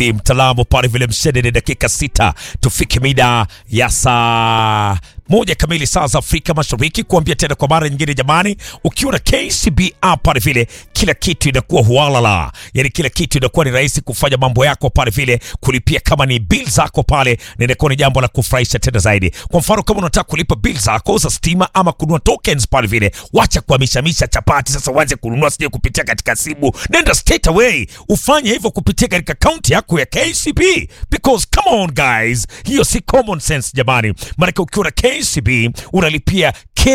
mtaalamu pale vile mshede ni dakika sita tufike mida ya saa moja kamili saa za Afrika Mashariki, kuambia tena kwa mara nyingine, jamani, ukiwa na KCB app pale vile kila kitu inakuwa hualala, yani kila kitu inakuwa ni rahisi kufanya mambo yako pale vile, kulipia kama ni bill zako pale, na inakuwa ni jambo la kufurahisha tena zaidi. Kwa mfano kama unataka kulipa bill zako za stima ama kununua tokens pale vile, wacha kuhamishamisha chapati sasa, uanze kununua sije kupitia katika simu, nenda straight away ufanye hivyo kupitia katika akaunti yako ya KCB because come on guys, hiyo si common sense jamani, maanake ukiwa na KCB unalipia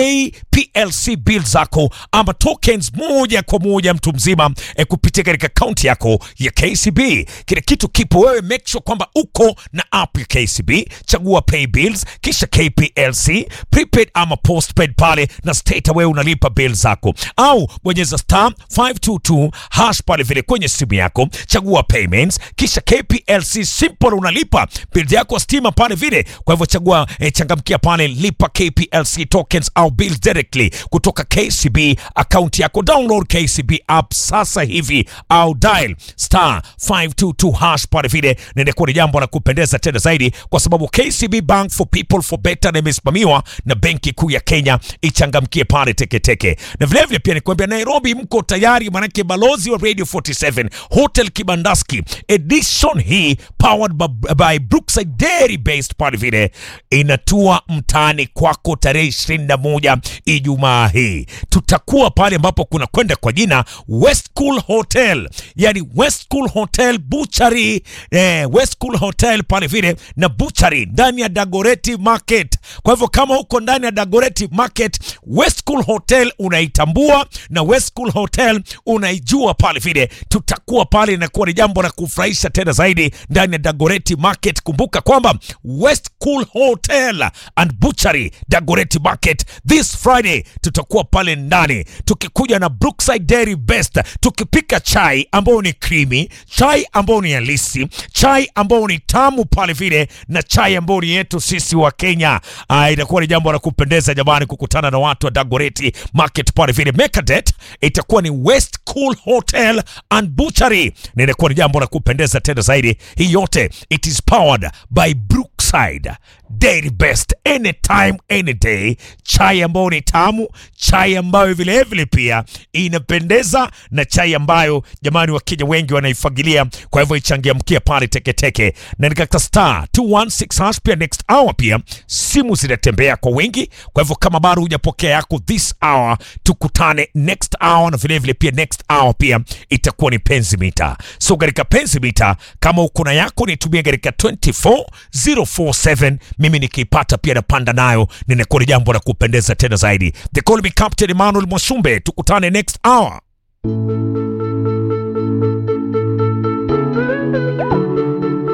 KPLC bill zako ama tokens moja kwa moja mtu mzima eh, kupitia katika akaunti yako ya KCB. Kile kitu kipo, wewe make sure kwamba uko na app ya KCB, chagua pay bills, kisha KPLC prepaid ama postpaid pale, na straight away unalipa bill zako, au bonyeza star 522 hash pale vile kwenye simu yako, chagua payments, kisha KPLC simple, unalipa bill yako stima pale vile. Kwa hivyo chagua eh, changamkia pale lipa KPLC tokens au bills directly kutoka KCB account yako. Download KCB app sasa hivi au dial star 522 hash pale vile, na inakuwa ni jambo la kupendeza tena zaidi, kwa sababu KCB Bank for people for better na imesimamiwa na Benki Kuu ya Kenya. Ichangamkie pale teketeke, na vilevile pia nikuambia Nairobi mko tayari, manake balozi wa Radio 47 Hotel Kibandaski edition hii powered by, by Brookside Dairy based pale vile inatua mtaani kwako tarehe 21 Ijumaa hii. Tutakuwa pale ambapo kuna kwenda kwa jina West Cool Hotel, yani West Cool Hotel Butchery, eh, West Cool Hotel pale vile na Butchery ndani ya Dagoreti Market. Kwa hivyo kama uko ndani ya Dagoreti Market, West Cool Hotel unaitambua na West Cool Hotel unaijua pale vile, tutakuwa pale, inakuwa ni jambo la kufurahisha tena zaidi ndani ya Dagoreti Market. Kumbuka kwamba West Cool Hotel and Butchery Dagoreti Market this Friday tutakuwa pale ndani tukikuja na Brookside Dairy Best, tukipika chai ambayo ni creamy, chai ambayo ni halisi, chai ambayo ni tamu pale vile, na chai ambayo ni yetu sisi wa Kenya. Ah, itakuwa ni jambo la kupendeza jamani, kukutana na watu wa Dagoreti Market pale vile. Mekadet itakuwa ni West Cool Hotel and Butchery, na inakuwa ni jambo la kupendeza tena zaidi. Hii yote it is powered by Brookside Dairy Best, anytime any day, chai ambayo ni tamu, chai ambayo vilevile pia inapendeza na chai ambayo jamani, Wakenya wengi wanaifagilia. Kwa hivyo ichangia mkia pale teketeke na nikakta star 216 hash. Pia next hour pia simu zinatembea kwa wingi, kwa hivyo kama bado hujapokea yako this hour, tukutane next hour, na vilevile pia next hour pia itakuwa ni penzi mita. So katika penzi mita, kama uko na yako nitumie katika 24047 mimi nikiipata pia napanda nayo, ninakuwa ni jambo la kupendeza tena zaidi. They call me Captain Emmanuel Mwasumbe, tukutane next hour.